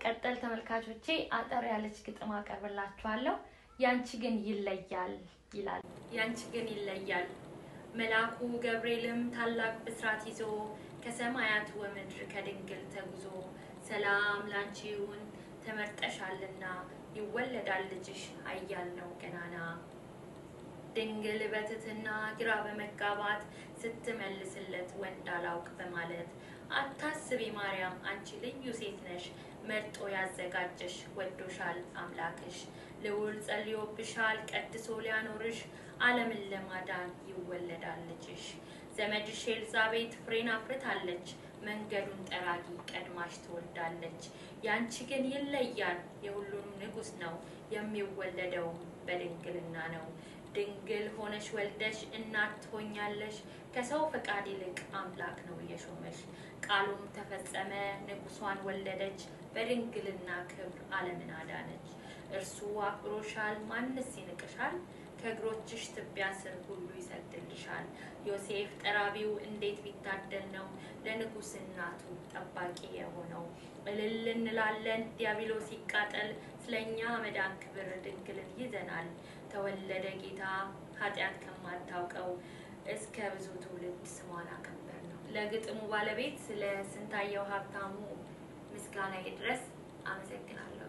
በመቀጠል ተመልካቾቼ አጠር ያለች ግጥም አቀርብላችኋለሁ። ያንቺ ግን ይለያል ይላል። ያንቺ ግን ይለያል መልአኩ ገብርኤልም ታላቅ ብስራት ይዞ ከሰማያት ወምድር ከድንግል ተጉዞ ሰላም ላንቺ ይሁን ተመርጠሻልና ይወለዳል ልጅሽ ኃያል ነው ገናና። ድንግል በትህትና ግራ በመጋባት ስትመልስለት ወንድ አላውቅ በማለት አታስቢ ማርያም አንቺ ልዩ ሴት ነሽ መርጦ ያዘጋጀሽ ወዶሻል አምላክሽ ልዑል ጸልዮብሻል ቀድሶ ሊያኖርሽ ዓለምን ለማዳን ይወለዳል ልጅሽ። ዘመድሽ ኤልዛቤት ፍሬን አፍርታለች መንገዱን ጠራጊ ቀድማሽ ትወልዳለች። ያንቺ ግን ይለያል የሁሉም ንጉሥ ነው የሚወለደው በድንግልና ነው። ድንግል ሆነሽ ወልደሽ እናት ትሆኛለሽ ከሰው ፈቃድ ይልቅ አምላክ ነው የሾመሽ። ቃሉም ተፈጸመ ንጉሷን ወለደች በድንግልና ክብር ዓለምን አዳነች። እርሱ አክብሮሻል ማንስ ይንቅሻል? ከእግሮችሽ ትቢያ ስር ሁሉ ይሰግድልሻል። ዮሴፍ ጠራቢው እንዴት ቢታደል ነው ለንጉሥ እናቱ ጠባቂ የሆነው። እልል እንላለን ዲያብሎስ ሲቃጠል ስለኛ መዳን ክብር ድንግልን ይዘናል። ተወለደ ጌታ ኃጢአት ከማታውቀው እስከ ብዙ ትውልድ ስሟን አከበር ነው። ለግጥሙ ባለቤት ስለ ስንታየው ሀብታሙ ምስጋና ይድረስ። አመሰግናለሁ።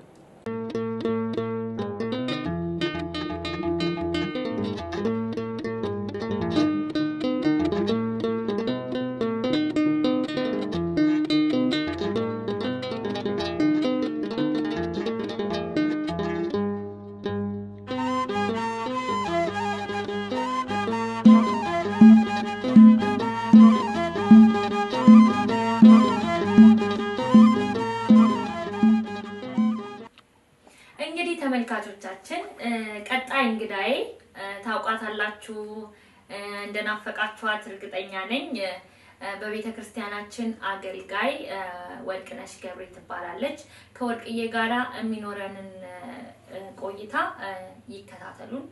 እንግዲህ ተመልካቾቻችን ቀጣይ እንግዳዬ ታውቋታላችሁ፣ እንደናፈቃችኋት እርግጠኛ ነኝ። በቤተ ክርስቲያናችን አገልጋይ ወርቅነሽ ገብሬ ትባላለች። ከወርቅዬ ጋራ የሚኖረንን ቆይታ ይከታተሉን።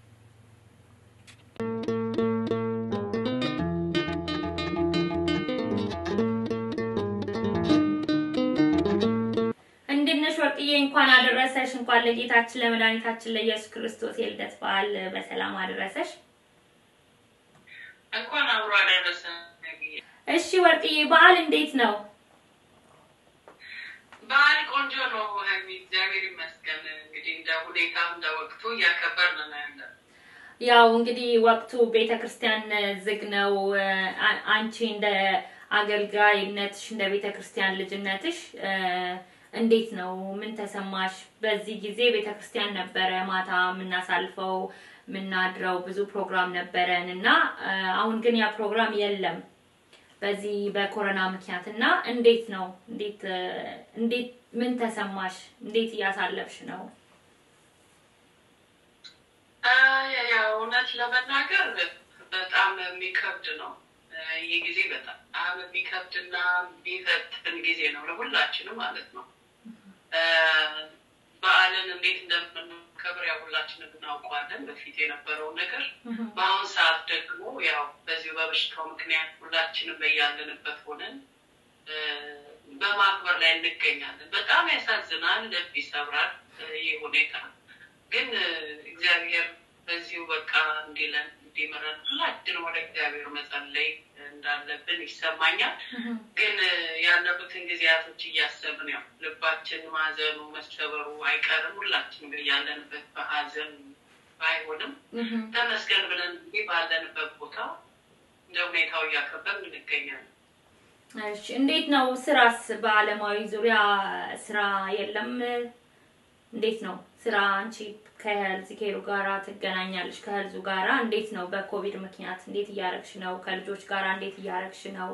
እንድነሽ ወርቅዬ እንኳን አደረሰሽ። እንኳን ለጌታችን ለመድኃኒታችን ለኢየሱስ ክርስቶስ የልደት በዓል በሰላም አደረሰሽ። እንኳን አብሮ አደረሰን። እሺ ወርቅዬ በዓል እንዴት ነው? በዓል ቆንጆ ነው ሀይሚ፣ እግዚአብሔር ይመስገን። እንግዲህ እንደ ሁኔታ እንደ ወቅቱ እያከበርን ነው ያለ። ያው እንግዲህ ወቅቱ ቤተ ክርስቲያን ዝግ ነው። አ- አንቺ እንደ አገልጋይነትሽ እንደ ቤተ ክርስቲያን ልጅነትሽ እንዴት ነው? ምን ተሰማሽ? በዚህ ጊዜ ቤተ ክርስቲያን ነበረ ማታ የምናሳልፈው የምናድረው ብዙ ፕሮግራም ነበረን እና አሁን ግን ያ ፕሮግራም የለም በዚህ በኮሮና ምክንያት እና እንዴት ነው? እንዴት እንዴት ምን ተሰማሽ? እንዴት እያሳለፍሽ ነው? ያው እውነት ለመናገር በጣም የሚከብድ ነው። ይህ ጊዜ በጣም የሚከብድና የሚፈትን ጊዜ ነው ለሁላችንም ማለት ነው። በዓልን እንዴት እንደምናከብር ያው ሁላችንም እናውቀዋለን፣ በፊት የነበረው ነገር። በአሁኑ ሰዓት ደግሞ ያው በዚሁ በበሽታው ምክንያት ሁላችንም በያለንበት ሆነን በማክበር ላይ እንገኛለን። በጣም ያሳዝናል፣ ልብ ይሰብራል ይህ ሁኔታ። ግን እግዚአብሔር በዚሁ በቃ እንዲለን እንዲምረን ሁላችንም ወደ እግዚአብሔር መጸለይ እንዳለብን ይሰማኛል። ግን ያለፉትን ጊዜያቶች እያሰብን ያው ልባችን ማዘኑ መሰበሩ አይቀርም። ሁላችንም ያለንበት በሀዘን ባይሆንም ተመስገን ብለን እንግዲህ ባለንበት ቦታ እንደ ሁኔታው እያከበርን እንገኛለን። እሺ እንዴት ነው ስራስ? በአለማዊ ዙሪያ ስራ የለም? እንዴት ነው ስራ? አንቺ ከሄልዝ ኬሩ ጋራ ትገናኛለሽ። ከሄልዙ ጋራ እንዴት ነው? በኮቪድ ምክንያት እንዴት እያረግሽ ነው? ከልጆች ጋራ እንዴት እያረግሽ ነው?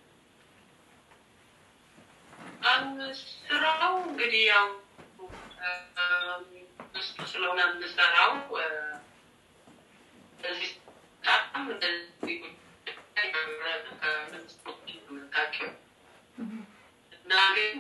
ስራው እንግዲህ ያው ውስጡ ስለሆነ የምሰራው በዚህ በጣም እንደዚህ የምታውቂው እና ግን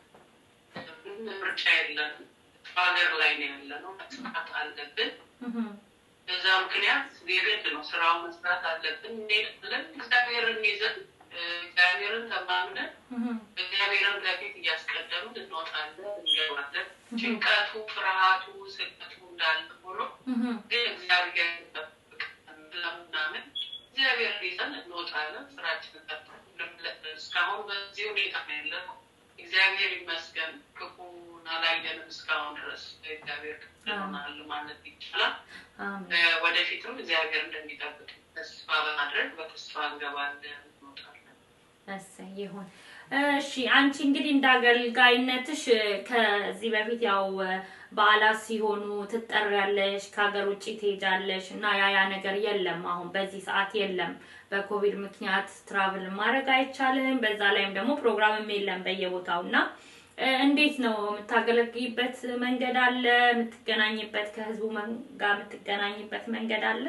ምርጫ የለንም። ሀገር ላይ ነው ያለ ነው። መስራት አለብን። በዛ ምክንያት የግድ ነው ስራውን መስራት አለብን። እንሄዳለን። እግዚአብሔርን ይዘን እግዚአብሔርን ተማምነን እግዚአብሔርን ከፊት እያስቀደምን እንወጣለን፣ ጭንቀቱ፣ ፍርሃቱ፣ ስቀቱ እንዳለ ሆኖ እህ፣ ግን እግዚአብሔር ይጠብቀን ለምናምን እግዚአብሔር ይዘን እንወጣለን። ስራችንን ጠብቀን እስካሁን በዚህ ሁኔታ ነው ያለነው። እግዚአብሔር ይመስገን ክፉን አላየንም እስካሁን ድረስ እግዚአብሔር ይሆናል ማለት ይቻላል። አሜን። እ፣ ወደፊትም እግዚአብሔር እንደሚጠብቅ ተስፋ በማድረግ በተስፋ እንገባለን እንወጣለን። እሰይ ይሁን። እሺ አንቺ እንግዲህ እንደ አገልጋይነትሽ እ፣ ከዚህ በፊት ያው እ፣ በዓላት ሲሆኑ ትጠሪያለሽ፣ ከሀገር ውጭ ትሄጃለሽ እና ያ ያ ነገር የለም። አሁን በዚህ ሰዓት የለም። በኮቪድ ምክንያት ትራቭል ማድረግ አይቻልም። በዛ ላይም ደግሞ ፕሮግራምም የለም በየቦታው እና እ፣ እንዴት ነው የምታገለግይበት መንገድ አለ? የምትገናኝበት ከህዝቡ መን- ጋር የምትገናኝበት መንገድ አለ?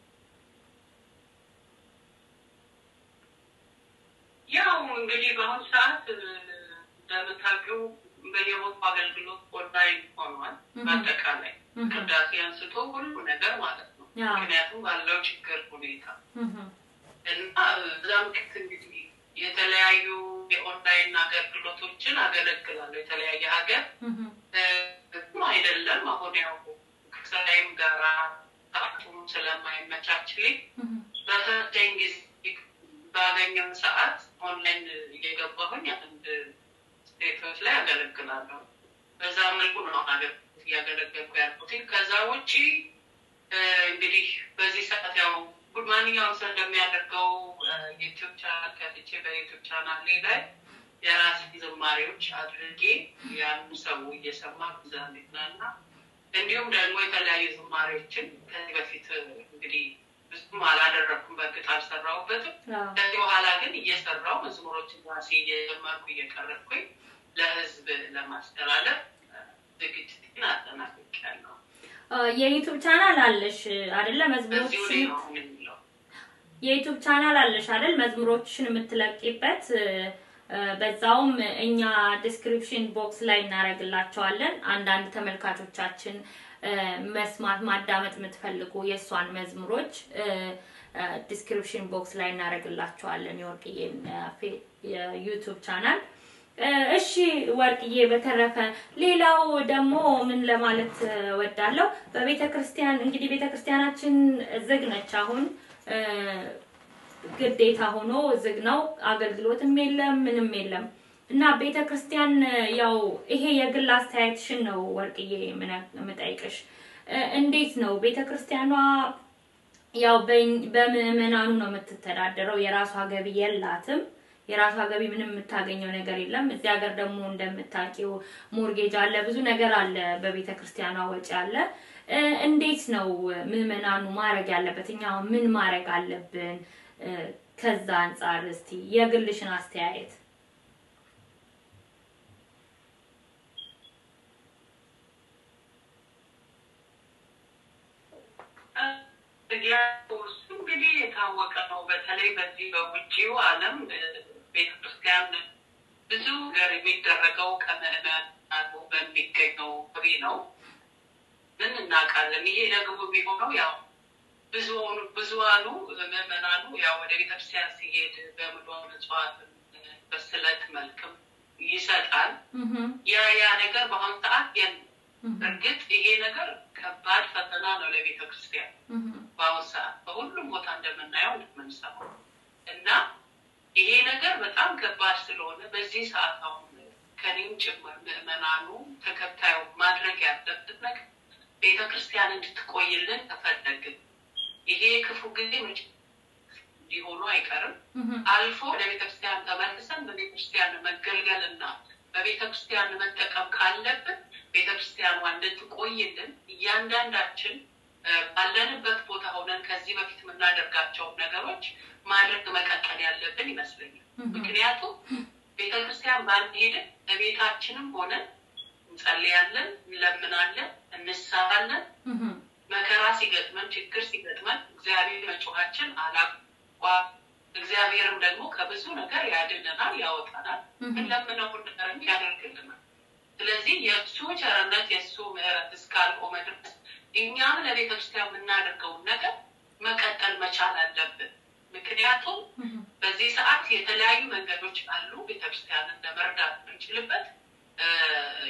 ያው እንግዲህ በአሁኑ ሰዓት እ፣ እንደምታውቂው በየቦታው አገልግሎት ኦንላይን ሆኗል። Mhm. በአጠቃላይ Mhm. ቅዳሴ አንስቶ ሁሉ ነገር ማለት ነው። ያው ምክንያቱም ባለው ችግር ሁኔታ እህ፣ እና እዛ ምክት እንግዲህ የተለያዩ የኦንላይን አገልግሎቶችን አገለግላለሁ። የተለያየ ሀገር እህ፣ እ፣ አይደለም አሁን ያው ከስራዬም ጋራ ሰዓቱም ስለማይመቻችልኝ እህ፣ በተሰጠኝ ጊዜ ባገኘው ሰዓት ኦንላይን እየገባሁኝ አንድ ስቴቶች ላይ አገለግላለሁ። በዛ መልኩ ነው አገር እያገለገልኩ ያልኩት። ከዛ ውጪ እ፣ እንግዲህ በዚህ ሰዓት ያው ማንኛውም ሰው እንደሚያደርገው ዩቲዩብ ቻናል ከፍቼ በዩቲዩብ ቻናል ላይ የራሴ ዝማሬዎች አድርጌ ያን ሰው እየሰማ ብዛ እንዲዝናና እንዲሁም ደግሞ የተለያዩ ዝማሬዎችን ከዚህ በፊት እንግዲህ ብዙም አላደረኩም፣ በእርግጥ አልሰራሁበትም። ያው ከዚህ በኋላ ግን እየሰራው መዝሙሮችን ራሴ እየጀመርኩ እየቀረጥኩኝ ለህዝብ ለማስተላለፍ ዝግጅትን አጠናቅቄያለሁ። የዩቱብ ቻናል አለሽ አይደለ? በዚሁ መዝሙሮችሽን ላይ ነው አሁን የሚለው የዩቱብ ቻናል አለሽ አይደል? መዝሙሮችሽን የምትለቂበት እ፣ እ፣ በዛውም እኛ ዲስክሪፕሽን ቦክስ ላይ እናደርግላቸዋለን። አንዳንድ ተመልካቾቻችን እ፣ መስማት ማዳመጥ የምትፈልጉ የእሷን መዝሙሮች እ፣ እ፣ ዲስክሪፕሽን ቦክስ ላይ እናደርግላቸዋለን የወርቅዬን እ፣ ፌ- የዩቱብ ቻናል እ፣ እሺ ወርቅዬ፣ በተረፈ ሌላው ደግሞ ምን ለማለት እ፣ ወዳለሁ በቤተ ክርስቲያን እንግዲህ ቤተ ክርስቲያናችን ዝግ ነች አሁን እ፣ ግዴታ ሆኖ ዝግ ነው። አገልግሎትም የለም ምንም የለም እና ቤተ ክርስቲያን እ፣ ያው ይሄ የግል አስተያየትሽን ነው ወርቅዬ ምነ- የምጠይቅሽ እ፣ እንዴት ነው ቤተ ክርስቲያኗ ያው በኝ- በምዕመናኑ ነው የምትተዳደረው። የራሷ ገቢ የላትም። የራሷ ገቢ ምንም የምታገኘው ነገር የለም። እዚህ ሀገር ደግሞ እንደምታውቂው ሞርጌጅ አለ፣ ብዙ ነገር አለ፣ በቤተ ክርስቲያኗ ወጪ አለ። እ፣ እንዴት ነው ምዕመናኑ ማድረግ ያለበት? እኛ አሁን ምን ማድረግ አለብን? እ፣ ከዛ አንጻር እስቲ የግልሽን አስተያየት። እሱ እንግዲህ የታወቀ ነው። በተለይ በዚህ በውጭው ዓለም እ፣ ቤተክርስቲያን ብዙ ነገር የሚደረገው ከምዕመናኑ በሚገኘው ፍሬ ነው። ምን እናውቃለን። ይሄ ደግሞ የሚሆነው ያው ብዙኑ ብዙዋኑ ምዕመናኑ ያው ወደ ቤተክርስቲያን ሲሄድ በምሎ ምጽዋት በስለት መልክም ይሰጣል። እህ ያ ያ ነገር በአሁኑ ሰዓት የለም። እህ እርግጥ ይሄ ነገር ከባድ ፈተና ነው ለቤተ ክርስቲያን እህ በአሁኑ ሰዓት በሁሉም ቦታ እንደምናየው እንደምንሰማው እና ይሄ ነገር በጣም ከባድ ስለሆነ በዚህ ሰዓት አሁን ከኔም ጭምር ምዕመናኑ ተከታዩ ማድረግ ያለበት ነገር ቤተ ክርስቲያን እንድትቆይልን ተፈለግን። ይሄ ክፉ ጊዜ መቼ ሊሆኑ አይቀርም። እህ አልፎ ወደ ቤተክርስቲያን ተመልሰን በቤተክርስቲያን መገልገል እና በቤተክርስቲያን መጠቀም ካለብን ቤተክርስቲያኗ እንድትቆይልን እያንዳንዳችን እ፣ ባለንበት ቦታ ሆነን ከዚህ በፊት የምናደርጋቸውን ነገሮች ማድረግ መቀጠል ያለብን ይመስለኛል። ምክንያቱም ቤተክርስቲያን ባንሄድን በቤታችንም ሆነን እንጸልያለን፣ እንለምናለን፣ እንሳላለን እህ መከራ ሲገጥመን ችግር ሲገጥመን እግዚአብሔር መጮኻችን አላቋ እግዚአብሔርም ደግሞ ከብዙ ነገር ያድነናል፣ ያወጣናል። የምንለምነውን ነገርም ያደርግልናል። ስለዚህ የእሱ ቸርነት የእሱ ምሕረት እስካልቆመ ድረስ እኛም ለቤተ ክርስቲያን የምናደርገውን ነገር መቀጠል መቻል አለብን። ምክንያቱም እህ በዚህ ሰዓት የተለያዩ መንገዶች አሉ ቤተክርስቲያንን ለመርዳት የምንችልበት። እ፣ ያው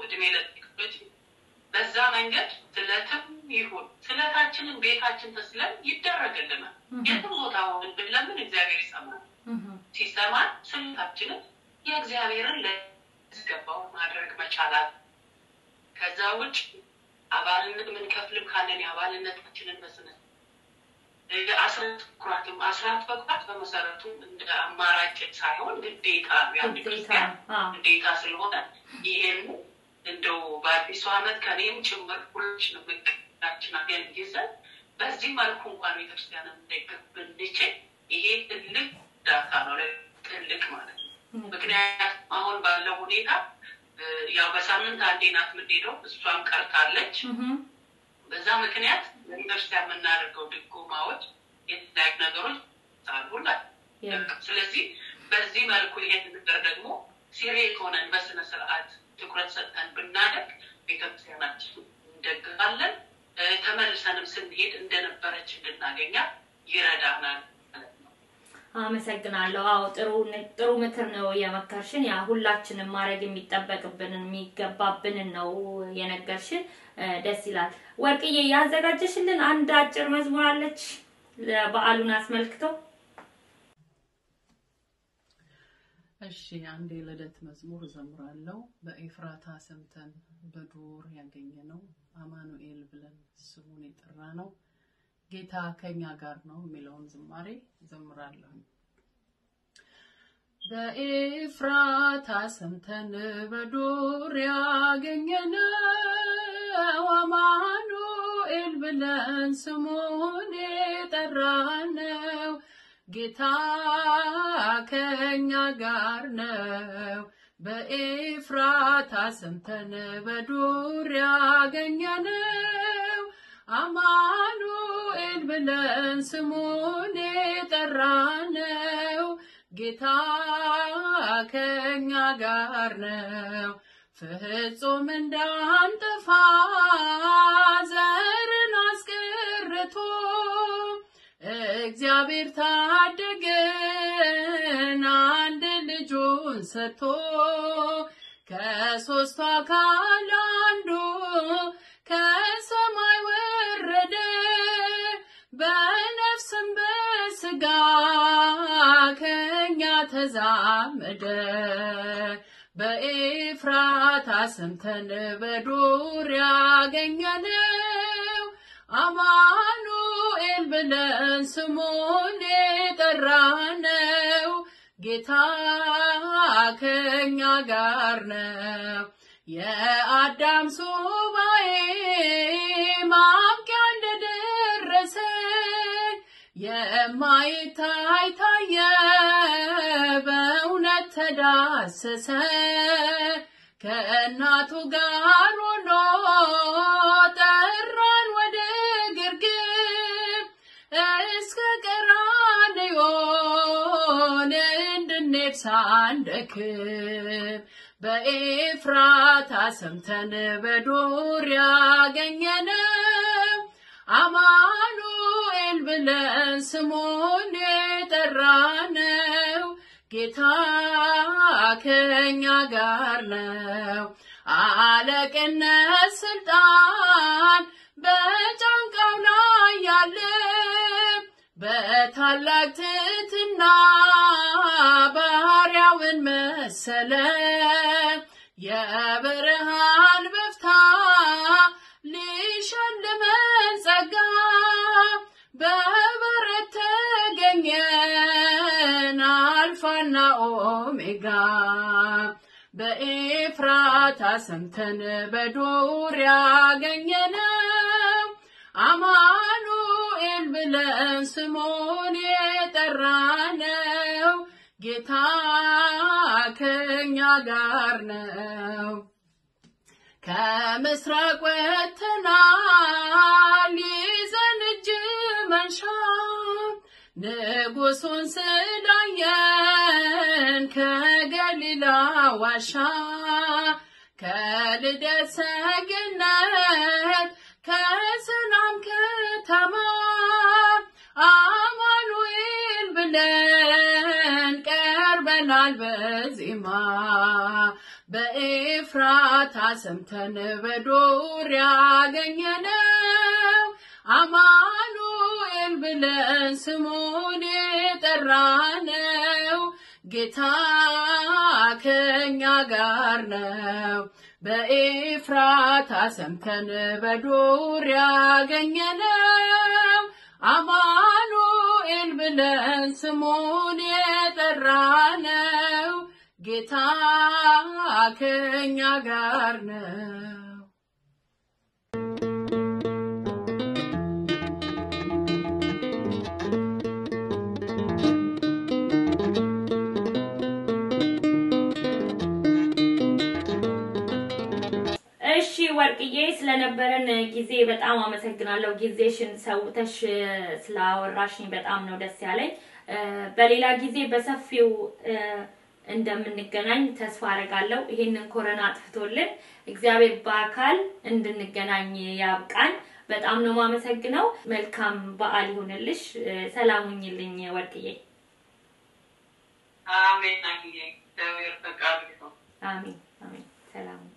እድሜ ለቴክኖሎጂ በዛ መንገድ ስለትም ይሁን ስለታችንን ቤታችን ተስለን ይደረግልናል። የትም ቦታ ሆን ብንለምን እግዚአብሔር ይሰማል። ሲሰማን ስለታችንን የእግዚአብሔርን ለስገባው ማድረግ መቻላል። ከዛ ውጭ አባልነት የምንከፍልም ካለን የአባልነታችንን በስነ አስራት ኩራትም አስራት በኩራት በመሰረቱ እንደ አማራጭ ሳይሆን ግዴታ የአንድ ክርስቲያን ግዴታ ስለሆነ ይሄን እንደው በአዲሱ ዓመት ከኔም ጭምር ሁላችንም እቅዳችን አገን ይዘን በዚህ መልኩ እንኳን ቤተክርስቲያንን እንደግፍ ብንችል ይሄ ትልቅ ዳታ ነው፣ ትልቅ ማለት ነው። ምክንያቱም አሁን ባለው ሁኔታ ያው በሳምንት አንዴ ናት የምንሄደው፣ እሷም ቀርታለች። በዛ ምክንያት ለቤተክርስቲያን የምናደርገው ድጎማዎች፣ የተለያዩ ነገሮች አሉላ። ስለዚህ በዚህ መልኩ ይሄን ነገር ደግሞ ሲሪየስ ሆነን በስነ ስርዓት ትኩረት ሰጥተን ብናደርግ ቤተክርስቲያናችን እንደግፋለን። ተመልሰንም ስንሄድ እንደነበረች እንድናገኛት ይረዳናል። አመሰግናለሁ። አዎ ጥሩ ጥሩ ምክር ነው የመከርሽን። ያ ሁላችንም ማድረግ የሚጠበቅብንን የሚገባብንን ነው የነገርሽን። ደስ ይላል። ወርቅዬ ያዘጋጀሽልን አንድ አጭር መዝሙር አለች በዓሉን አስመልክቶ። እሺ አንድ የልደት መዝሙር እዘምራለሁ። በኤፍራታ ሰምተን በዱር ያገኘ ነው አማኑኤል ብለን ስሙን የጠራ ነው ጌታ ከኛ ጋር ነው የሚለውን ዝማሬ እዘምራለሁ። በኤፍራታ ሰምተን በዱር ያገኘነው አማኑኤል ብለን ስሙን የጠራነው ጌታ ከኛ ጋር ነው። በኤፍራታ ሰምተን በዱር ያገኘነው አማኑኤል ብለን ስሙን የጠራነው ጌታ ከኛ ጋር ነው። ፍጹም እንዳንጠፋ ዘርን አስቀርቶ እግዚአብሔር ታደገን አንድ ልጁን ሰጥቶ ከሦስቱ አካል አንዱ ከሰማይ ወረደ በነፍስም በስጋ ከኛ ተዛመደ። በኤፍራታ ሰምተን በዱር ያገኘነው አማኑኤል ብለን ስሙን የጠራነው ጌታ ከኛ ጋር ነው። የአዳም ሱባኤ ማብቂያ እንደደረሰ የማይታይ ታየ በእውነት ተዳሰሰ ከእናቱ ጋር ሆኖ ጠራን ወደ ግርግም እስከ ቀራንዮን እንድንሄድ ሳንደክም በኤፍራታ ሰምተን በዱር ያገኘነው አማኑኤል ብለን ስሙን የጠራነው ጌታ ከኛ ጋር ነው። አለቅነት ስልጣን በጫንቃው ላይ ያለ በታላቅ ትሕትና ባሪያውን መሰለ። የብርሃን በፍታ ሊሸልመን ጸጋ በበረት ተገኘን አልፋና ኦሜጋ በኤፍራታ ሰምተን በዱር ያገኘነው አማኑኤል ብለን ስሙን የጠራነው ጌታ ከኛ ጋር ነው። ከምስራቅ ወጥተናል ይዘን እጅ መንሻ ንጉሱን ስላየን ከገሊላ ዋሻ ከልደት ሰገነት ከሰላም ከተማ አማኑኤል ብለን ቀርበናል በዜማ በኤፍራታ ሰምተን በዱር ያገኘነው አማኑኤል ብለን ስሙን የጠራነው ጌታ ከኛ ጋር ነው። በኤፍራታ ሰምተን በዱር ያገኘነው አማኑኤል ብለን ስሙን የጠራነው ጌታ ከኛ ጋር ነው። እሺ ወርቅዬ ስለነበረን ጊዜ በጣም አመሰግናለሁ። ጊዜሽን ሰውተሽ ስላወራሽኝ በጣም ነው ደስ ያለኝ። እ፣ በሌላ ጊዜ በሰፊው እ፣ እንደምንገናኝ ተስፋ አደርጋለሁ። ይሄንን ኮረና አጥፍቶልን እግዚአብሔር በአካል እንድንገናኝ ያብቃን። በጣም ነው የማመሰግነው። መልካም በዓል ይሁንልሽ። እ፣ ሰላም ሁኝልኝ ወርቅዬ። አሜን። አግኘ እግዚአብሔር ፈቃዱ ይሁን። አሜን አሜን። ሰላም ሁኝ።